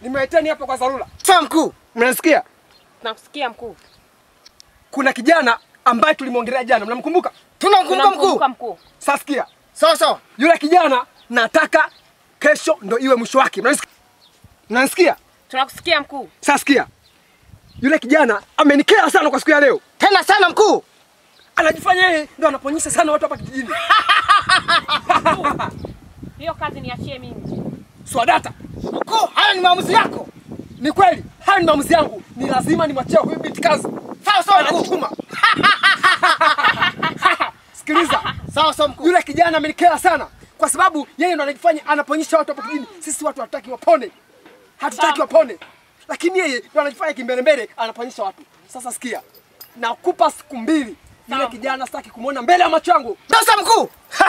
Nimewaiteni hapa kwa dharura. Sawa mkuu. Mnasikia? Nakusikia mkuu. Kuna kijana ambaye tulimwongelea jana, mnamkumbuka? Tunamkumbuka mkuu. Tunamkumbuka mkuu. Sasa sikia, Sawa sawa. yule kijana nataka kesho ndo iwe mwisho wake. Mnanisikia? Mnanisikia? Tunakusikia mkuu. Sasa sikia, yule kijana amenikera sana kwa siku ya leo. Tena sana mkuu. Anajifanya yeye ndo anaponyesha sana watu hapa kijijini. Hiyo kazi niachie mimi. Swadata, Mkuu, haya ni maamuzi yako. ni kweli haya ni maamuzi yangu, ni lazima nimwachie huyu binti kazi. Sawa sawa mkuu. Anajituma. Sikiliza, Sawa sawa mkuu. yule kijana amenikera sana kwa sababu yeye ndo anajifanya anaponyesha watu hapa kijijini. Sisi watu hatutaki wapone, hatutaki wapone, lakini yeye ndo anajifanya kimbelembele, anaponyesha watu. Sasa sikia, nakupa siku mbili, yule kijana sitaki kumwona mbele ya macho yangu. Sasa mkuu.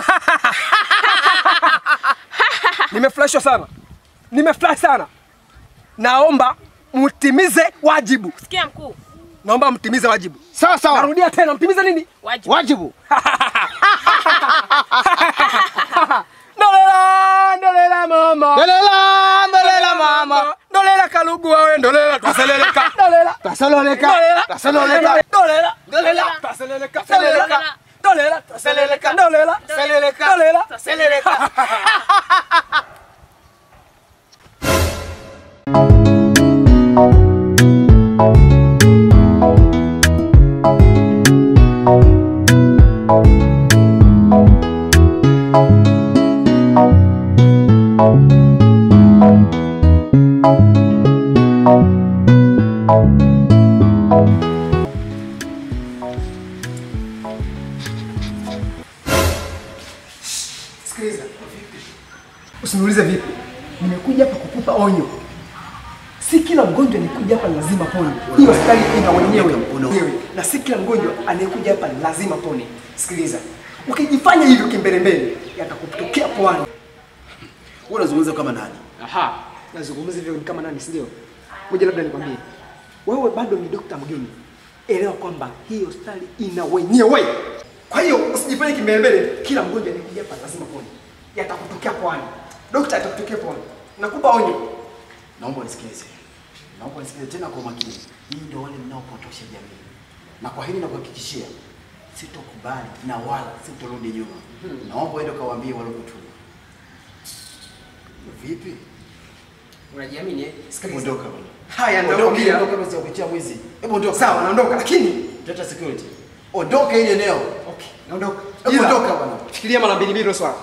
Nimefurahishwa sana, nimefurahi sana. Naomba mtimize wajibu, Sikia mkuu. naomba mtimize wajibu. Sawa sawa. Narudia tena, mtimize nini? Wajibu. Wajibu. Ndolela, ndolela mama. Ndolela, ndolela mama. Ndolela kalugu wawe ndolela twaseleleka. Ndolela. Tasololeka. Ndolela. Tasololeka. Ndolela. Ndolela. Twaseleleka. Seleleka. Ndolela. Twaseleleka. Ndolela. Seleleka. Ndolela. Seleleka. Sikiliza. Usiniulize vipi. Nimekuja hapa kukupa onyo. Si kila mgonjwa anayekuja hapa lazima pone. Hii hospitali ina wenyewe. Wewe. Na si kila mgonjwa anayekuja hapa lazima pone. Sikiliza. Ukijifanya hivyo kimbelembele, yatakutokea pwani. Wewe unazungumza kama nani? Aha, nazungumza hivyo ni kama nani, si ndio? Ngoja labda nikwambie, wewe bado ni dokta mgeni, elewa kwamba hii hospitali ina wenyewe. Kwa hiyo usijifanye kimbelembele, kila mgonjwa anayekuja hapa lazima pone, yatakutokea pwani. Dokta atakutokea pwani, nakupa onyo. Naomba unisikilize. Naomba unisikilize tena kwa makini. Nyinyi ndio wale mnaopotosha jamii. Na kwa hili nakuhakikishia sitokubali na wala sitorudi nyuma. Naomba uende ukawaambie wale kutuma. Vipi? Unajiamini eh? Sikiliza. Ondoka bwana. Haya, Ondoka, nakwambia. ondoka basi ukuchia mwizi. Hebu ondoka. Sawa, naondoka, lakini Leta security. Ondoka ile eneo. okay, naondoka. Hebu Ila, ondoka bwana. Fikiria mara mbili mbili hilo swala.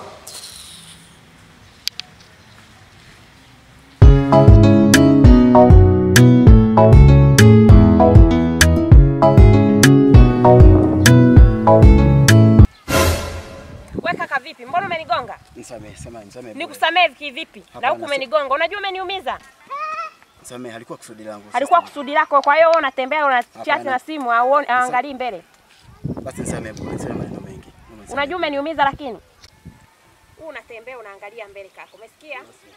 We kaka vipi? Mbona umenigonga? Nisamehe, sema nisamehe. Nikusamehe kivipi? Na Hapana, huku si- umenigonga. Unajua umeniumiza. Nisamehe, halikuwa kusudi langu. Alikuwa kusudi lako. Kwa hiyo wewe unatembea una chat Hapana. na simu au angalii mbele. Basi nisamehe bwana, niseme maneno mengi. Nisamehe. Unajua umeniumiza lakini. Wewe unatembea unaangalia mbele kaka. Umesikia?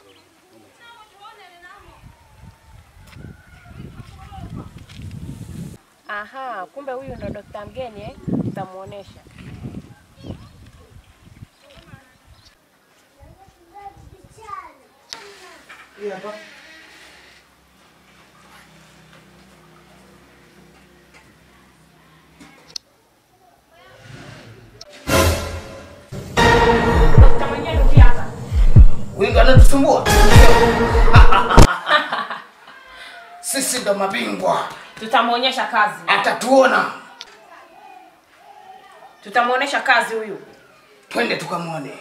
Aha, kumbe huyu ndo dokta mgeni eh? Tutamuonesha. Hii hapa. Dokta mwenyewe ndio hapa. Huyu ndo anatusumbua. Sisi ndo mabingwa. Tutamuonyesha kazi. Atatuona. Tutamuonesha kazi huyu. Twende tukamwone.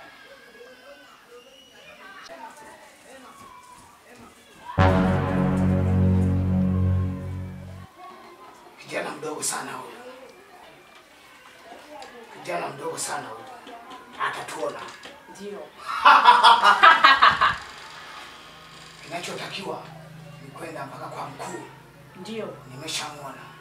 Kijana mdogo sana huyu. Kijana mdogo sana huyu. Atatuona. Ndio. Kinachotakiwa ni kwenda mpaka kwa mkuu. Ndio. Nimeshamwona.